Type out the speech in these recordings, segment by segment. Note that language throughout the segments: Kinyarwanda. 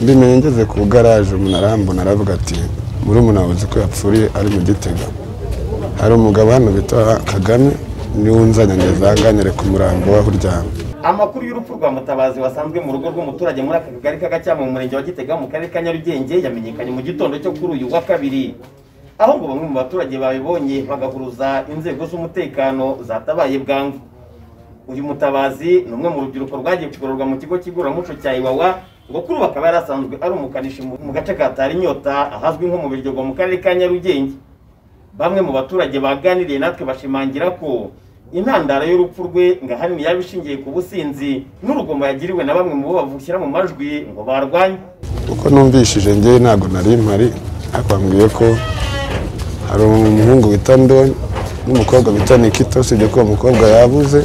mbimenye ngeze ku garaje umuntu arambona aravuga ati muri umuntu wabuze ko yapfuriye ari mu gitega hari umugabo hano bita kagame niwe nzanye ndazanganire ku murambo waho uryamye amakuru y'urupfu rwa mutabazi wasanzwe mu rugo rw'umuturage muri aka kagari k'agacyama mu murenge wa gitega mu karere ka nyarugenge yamenyekanye mu gitondo cyo kuri uyu wa kabiri aho ngo bamwe mu baturage babibonye bagahuruza inzego z'umutekano zatabaye bwangu uyu mutabazi ni umwe mu rubyiruko rwagiye kugororwa mu kigo cy'iguramuco cya iwawa ngo kuri ubu akaba yari asanzwe ari umukanishi mu mu gace ka tarinyota ahazwi nko mu biryogo mu karere ka nyarugenge bamwe mu baturage baganiriye natwe bashimangira ko intandaro y'urupfu rwe ngo ahanini yaba ishingiye ku businzi n'urugomo yagiriwe na bamwe mu bo bavukira mu majwi ngo barwanye uko numvishije ngewe ntabwo nari mpari bambwiye ko hari umuhungu wita ndoni n'umukobwa bita nikito usibye ko uwo mukobwa yabuze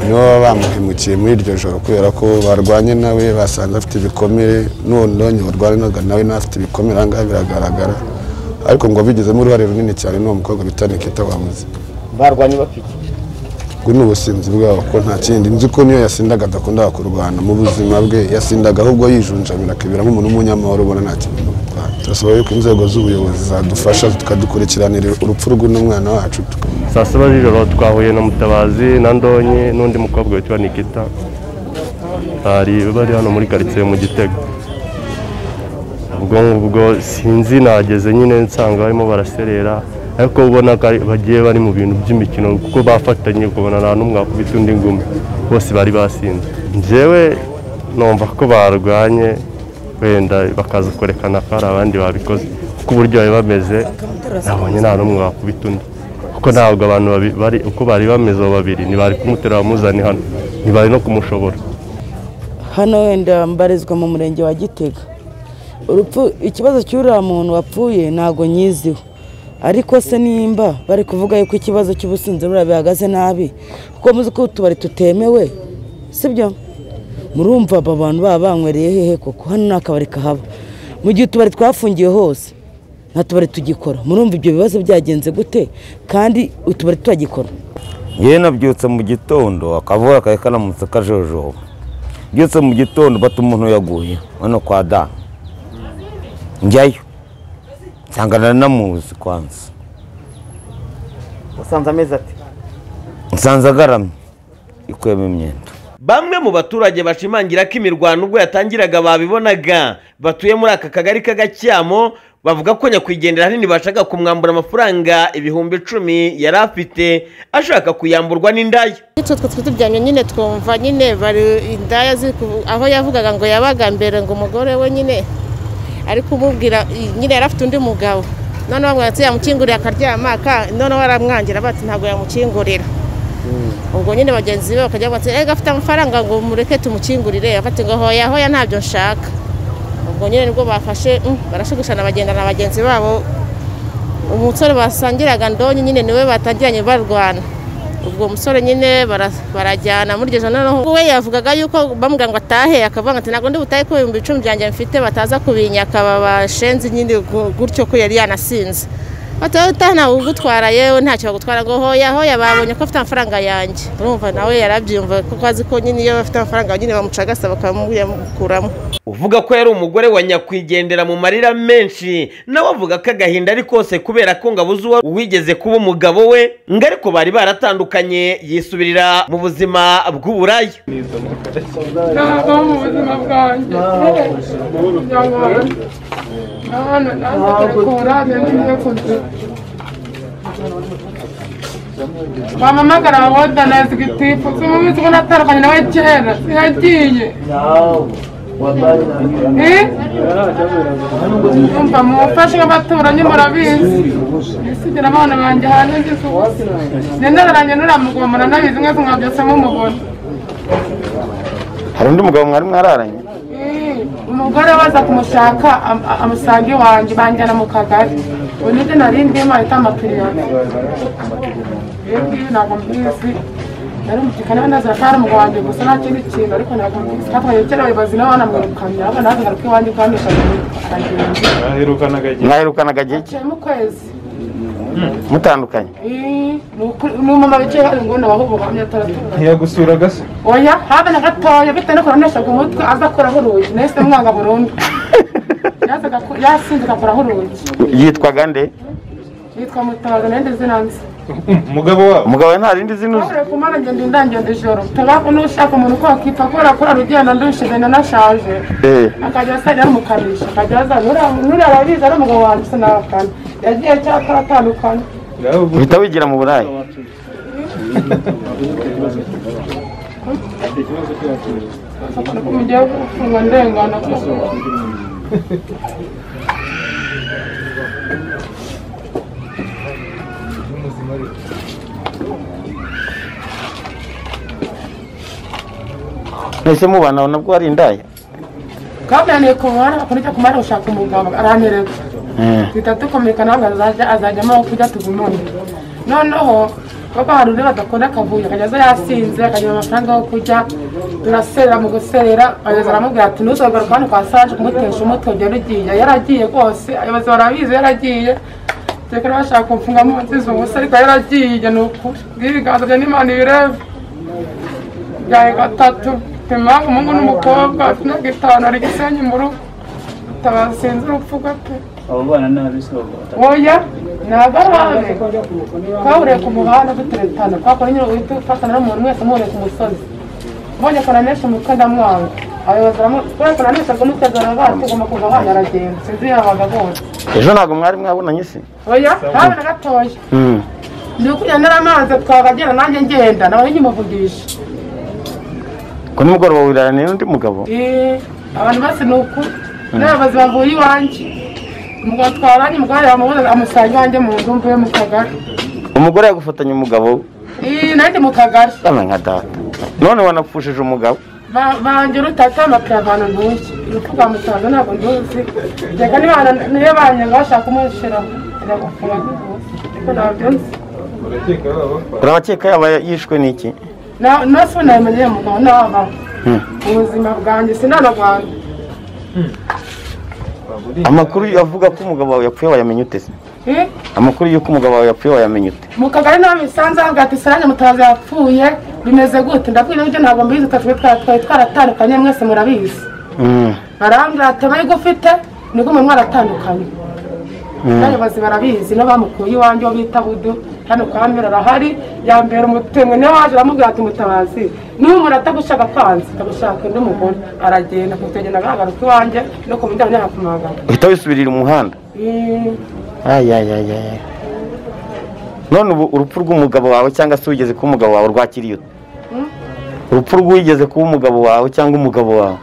nibo baba bamuhemukiye muri iryo joro kubera ko barwanye nawe basanze afite ibikomere n'uwo ndonyi warwanaga nawe nawe afite ibikomere aha ngaha biragaragara ariko ngo bigizemo uruhare runini cyane n'uwo mukobwa bita nikito wabuze barwanye bafite ubwo ni ubusinzi bwabo ko nta kindi nzi ko niyo yasindaga adakunda kurwana mu buzima bwe yasindaga ahubwo yijunjamira akibera nk'umuntu w'umunyamahoro ubona nta kintu amutwara turasaba yuko inzego z'ubuyobozi zadufasha tukadukurikiranira urupfu rw'umwana wacu saa saba z'ijoro twahuye na mutabazi na ndonye n'undi mukobwa witwa nikita bari bari hano muri karitsiye mu gitego ubwo ngubwo sinzi nageze nyine nsanga barimo baraserera ariko ubona ko ari- bagiye bari mu bintu by'imikino kuko bafatanye ukabona nta n'umwe wakubita undi ngumi bose bari basinze njyewe numva ko barwanye wenda bakaza kwerekana ko hari abandi babikoze kuko uburyo bari bameze nabonye nta n'umwe wakubita undi kuko ntabwo abantu babi- bari uko bari bameze abo babiri ntibari kumutera bamuzane hano ntibari no kumushobora hano wenda mbarizwa mu murenge wa gitega urupfu ikibazo cy'uriya muntu wapfuye ntabwo nyiziho ariko se nimba bari kuvuga yuko ikibazo cy'ubusinzi buriya bihagaze nabi kuko muzi ko utubari tutemewe sibyo murumva aba bantu baba banywereye hehe koko hano nta kabari kahaba mu gihe utubari twafungiye hose nta tubari tugikora murumva ibyo bibazo byagenze gute kandi utubari turagikora yewe nabyutse mu gitondo akavura kari karamutse kajojoba byutse mu gitondo bata umuntu yaguye hano kwa da njyayo nsanga naranamuzi kwanza usanze amezi ati nsanze agaramye ikuyemo imyenda bamwe mu baturage bashimangira ko imirwano ubwo yatangiraga babibonaga batuye muri aka kagari k'agacyamo bavuga ko nyakwigendera ahanini bashaka kumwambura amafaranga ibihumbi icumi yari afite ashaka kuyamburwa n'indaya bityo twe twitujyanye nyine twumva nyine bari indaya ziri ku- aho yavugaga ngo yabaga mbere ngo umugore we nyine ari kumubwira nyine yari afite undi mugabo noneho bamwira ati yamukingurira akaryama aka- noneho baramwangira bati ntabwo yamukingurira ubwo nyine bagenzi be bakajya bati ega afite amafaranga ngo mureke tumukingurire afite ngo hoya hoya ntabyo nshaka ubwo nyine nibwo bafashe mm, barashugushana bagenda na bagenzi babo umusore basangiraga ndonyi nyine niwe batangiranye barwana ubwo musore nyine bara- barajyana muri iryo joro noneho we yavugaga yuko bamubwira ngo atahe akavuga ati ntabwo ndi butahe ko ibihumbi icumi byanjye mfite bataza kubinyaka babashenze nyine gu- gutyo ko yari yanasinze bati wowe utaha ntabwo ugutwara yewe ntacyo bagutwara ngo hoya hoya babonye ko afite amafaranga yanjye urumva nawe yarabyumva kuko azi ko nyine iyo bafite amafaranga nyine bamucagasa bakamukuramo uvuga ko yari umugore wa nyakwigendera mu marira menshi nawe avuga ko agahinda ari kose kubera ko ngo abuze uwo uwigeze kuba umugabo we ngo ariko bari baratandukanye yisubirira mu buzima bw'uburaya nava mu buzima bwanjye nyamara nahano nazaga korane ngiye kuzira bampamagara wawoda na zigitifu simubizi ko natandukanye nawe kera yagiye umva mumufashe abaturanyi murabizi nisigira abana banjye hanze ngize ubusa nendereranye nuriya muranabizi mwese mwabyose mumubona hari undi mugabo mwari mwararanye umugore waza kumushaka am- amusanga iwanjye banjyana mu kagari unite nari ndimo ahita amapiriyoni yegiye ntabwo mbizi nari umutikane we nazira ko ari umugabo wanjye gusa nta kindi kintu ariko ntabwo mbizi katwaye kera abayobozi nabo banamwirukanye ahubwo nawe ngaruka iwanjye twamwishaga abagenzi mwaherukanaga igihe yaciyemo ukwezi mutandukanye Ii, ni ukuri- ni umumama wicaye hari nguni waho ubuhamya ataratura ntiyagusuraga se oya habe na gatoya bitewe no kuroneshaga umutwe aza akuraho urugi nahise mwanga burundu yazaga ko- yasinze agakuraho urugi yitwaga nde yitwa mutabazi nayo ndetse nanze umugabo wabo umugabo we nta rindi zino uzi waburiwe ku mana ngenda indangira ijoro tabaho n'ushaka umuntu ko wakipfa kubera ko arugenda ndushize na nashaje Eh. akajya asajya arumukabisha akajya aza nuriya arabizi ari umugabo wanjye sinakana yagiye cyakora atandukanye uhita wigira mu burayi akunda ko mugiye gufungwa ndengana ko mwese mubana nabwo ari indaya kabyaniye ku muhanda bakora icyo kumara gushaka umugabo arantereka duhita dukomekana ntabwo azajya azajyamo aho kujya tugumane noneho kuko hari undi badakunda akavuyo akajya aza yasinze akagira amafaranga yo kurya turaserera mu guserera abayobozi baramubwira ati ntuzagaruka hano kwa saje kumutesha umutwe ugera ugiye yaragiye rwose abayobozi barabizi yaragiye tekera bashaka kumfungamo nziza ubusa ariko yaragiye ni ukuri bw'ibiganza bya n'imana ibireba byawe gatatu impamvu umuhungu n'umukobwa afite imyaka itanu ari gisenyi mu rugo utabasinze urupfu gato abo bana nabi se abo bata oya ntabwo ari abe twahuriye ku muhanda duteretana twakora nyine uhita ufatana n'umuntu wese umuboneye ku musozi mbonye koronesha umutwe ndamwanga abayobozi baramu- kubera koronesha ngo mutegura bacu ugomba kuva abana aragenda sinzi yabaga bose ejo ntabwo mwari mwabonanye se oya ntabe na gatoya Mm. ndi ukujya naramaze twabagera nanjye ngenda nawe nkimuvugisha ku nimugoroba wiraraniye n'undi mugabo Eh, abantu bose ni uku n'abayobozi bavuye iwanjye umugabo twaranye umugore yamubuze amusanga iwanjye mu nzu mvuye mu kagari umugore yagufatanya umugabo Eh, nanjye mu kagari bana nka data none wanapfushije umugabo Ba- banjye urutata amapira abantu ntuye urupfu rwa musaza ntabwo nduzi reka niba- niyo banyanga bashaka umushiraho reka gufunga rwose ariko ntabyo nzi urakeka baba urabakeka yaba yishwe n'iki Na- nasi namenye uyu mugabo n'aba ubuzima bwanjye sinanarwanda amakuru avuga ko umugabo wawe yapfuye wayamenye ute se Eh, amakuru y'uko umugabo wawe yapfuye wayamenye ute mu kagari naho bisanzwe avuga ati saranje mutabazi yapfuye bimeze gute ndabwira ibyo ntabwo mbizi twe twari twaratandukanye mwese murabizi barambwira ati abayigo ufite niko umuntu waratandukanye n'abayobozi barabizi n'abamukuye iwanjye uwo bita budu hano kwa mbere arahari yambera umutemwe niwe waje aramubwira ati mutabazi n'umura atagushaka kwanze atagushaka undi mugore aragenda kutegenda agahagarika iwanjye no ku muryango ntabwo kumagana uhita wisubirira umuhanda Ay, ay, ay, ay, ay. none ubu urupfu rw'umugabo wawe cyangwa se wigeze kuba umugabo wawe urwakiriye ute urupfu rw'uwigeze kuba umugabo wawe cyangwa umugabo wawe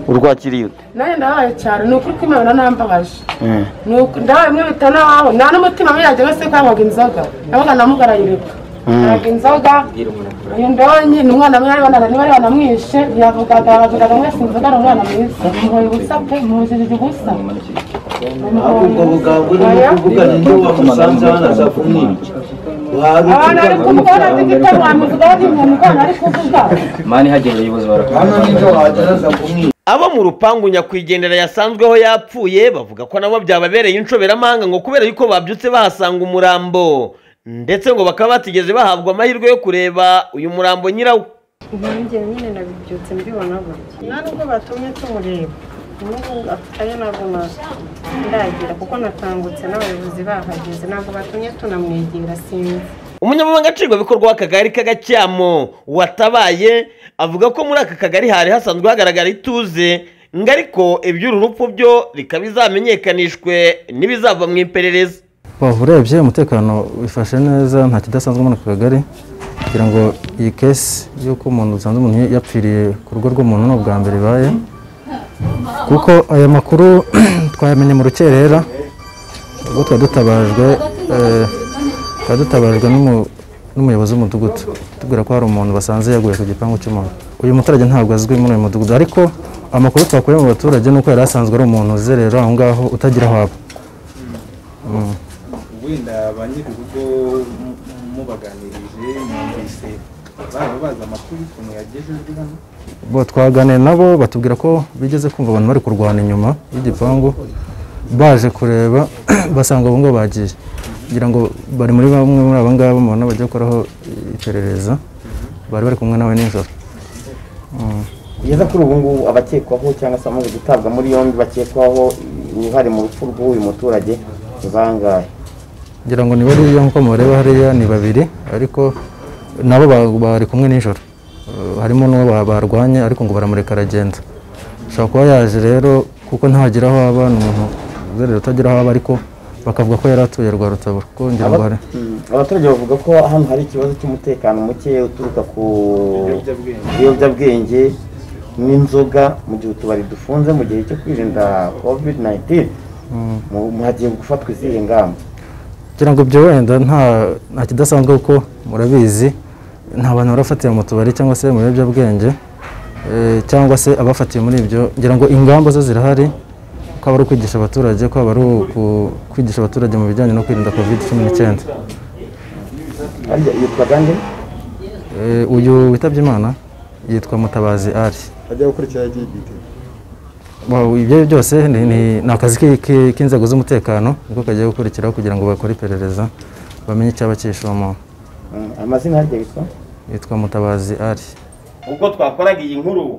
urwakiriye ute nanjye ndabaye cyane ni ukuri kw'imana nambabaje ni uku ndabaye mwe bita n'aho nta n'umutima wiyajya wese ko yanywaga inzoga yabaga namugarayireka yanywaga inzoga uyu ndonyi ni umwana mwe bari banamwishe ntiyavugaga bavugaga mwese inzoga ari umwana mwiza umuhoye ubusa pe muhujijije ubusa ubwo bugabo urimo kuvuga nibyo wamusanze hano azakumwica abantu bari kumubona ntigita mwamuvuga bagimuntu ubwana ari kuvuga mani hagenda abayobozi barakumwica abo mu rupangu nyakwigendera yasanzweho yapfuye bavuga ko nabo byababereye inshoberamahanga ngo kubera yuko babyutse bahasanga umurambo ndetse ngo bakaba batigeze bahabwa amahirwe yo kureba uyu murambo nyirawo nanjye nyine nabibyutse mbibona gutya nta nubwo batumye tumureba n'ubu ayo ntabwo na- ndagira kuko natangutse n'abayobozi bahageze ntabwo batumye tunamwegera sinzi umunyamabanga nshingwabikorwa w'akagari k'agacyamo watabaye avuga ko muri aka kagari hari hasanzwe hagaragara ituze ngo ariko iby'uru rupfu byo bikaba bizamenyekanishwe n'ibizava mu iperereza Waba urebye umutekano wifashe neza nta kidasanzwe muri aka kagari kugira ngo iyi kesi y'uko umuntu usanze umuntu yapfiriye ku rugo rw'umuntu ni ubwa mbere ibaye kuko aya makuru twayamenye mu rukerera ubwo twari dutabajwe eh, twari dutabajwe n'umu- n'umuyobozi w'umudugudu tubwira ko hari umuntu basanze yaguye ku gipangu cy'umuntu uyu muturage ntabwo azwi muri uyu mudugudu ariko amakuru twakuye mu baturage ni uko yari asanzwe ari umuntu uzerera aho ngaho utagira aho aba wenda ba nyir'urugo mu- mubaganirije mwumvise baba bazi amakuru y'ukuntu yagejejwe hano bo twaganira nabo batubwira ko bigeze kumva abantu bari kurwana inyuma y'igipangu baje kureba basanga abo ngabo bagiye ngira ngo bari muri bamwe muri aba ngabo mubona bajya gukoraho iperereza bari bari kumwe nawe nijoro kugeza kuri ubu ngubu abakekwaho cyangwa se abamaze gutabwa muri yombi bakekwaho uruhare mu rupfu rw'uyu muturage ni bangahe ngira ngo ni bariya nk'uko mureba hariya ni babiri ariko nabo ba- bari kumwe nijoro Eh, harimo n'uwo ba- barwanye ariko ngo baramureka aragenda ashobora kuba yaje rero kuko ntagira aho aba ni umuntu uzerera utagira aho aba ariko bakavuga ko yari atuye rwa rutabura kuko ngira ngo hari Aba- Mm, abaturage bavuga ko hano hari ikibazo cy'umutekano muke uturuka ku Ibiyobyabwenge. biyobyabwenge n'inzoga mu gihe utubari dufunze mu gihe cyo kwirinda covid 19 Mm. mu- mu- hagiye gufatwa izihe ngamba kugira ngo ibyo wenda nta nta kidasanzwe kuko murabizi nta bantu barafatira mu tubari cyangwa se mu biyobyabwenge eh, cyangwa se abafatiwe muri ibyo ngira ngo ingamba zo zirahari ko aba ari ukwigisha abaturage ko aba ari uku- kwigisha abaturage mu bijyanye no kwirinda covid cumi n'icyenda harya yitwa gande Eh, uyu witabye imana yitwa mutabazi ari ajya gukurikira LGBT Wow, ibyo byose ni, ni, ni akazi ki- ki- k'inzego z'umutekano niko kagiye gukurikiraho kugira ngo bakore iperereza bamenye icyaba cyishe uwo muntu Mm, amazina harya yitwa yitwa mutabazi ari ubwo twakoraga iyi nkuru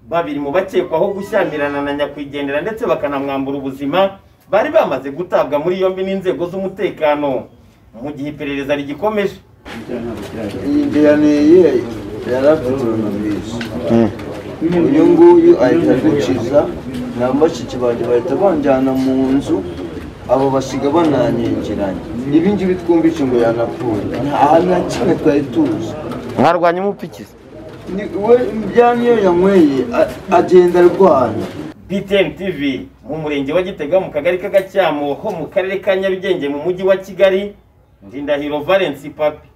babiri mu bakekwaho gushyamirana na nyakwigendera ndetse bakanamwambura ubuzima bari bamaze gutabwa muri yombi n'inzego z'umutekano mu gihe iperereza rigikomeje iyi njyana ye yarapfuturumvise uyu nguyu ahita adukiza na bashiki banjye bahita banjyana mu nzu abo basiga bananyingiranye ibi ngibi twumvise ngo yanapfuye aha nta kimwe twari tuzi mwarwanya umupfikizi Ni- we byani iyo yanyweye a- agenda arwana btn tv mu murenge wa gitega mu kagari k'agacyamo ho mu karere ka nyarugenge mu mujyi wa kigali ndindahiro valence papi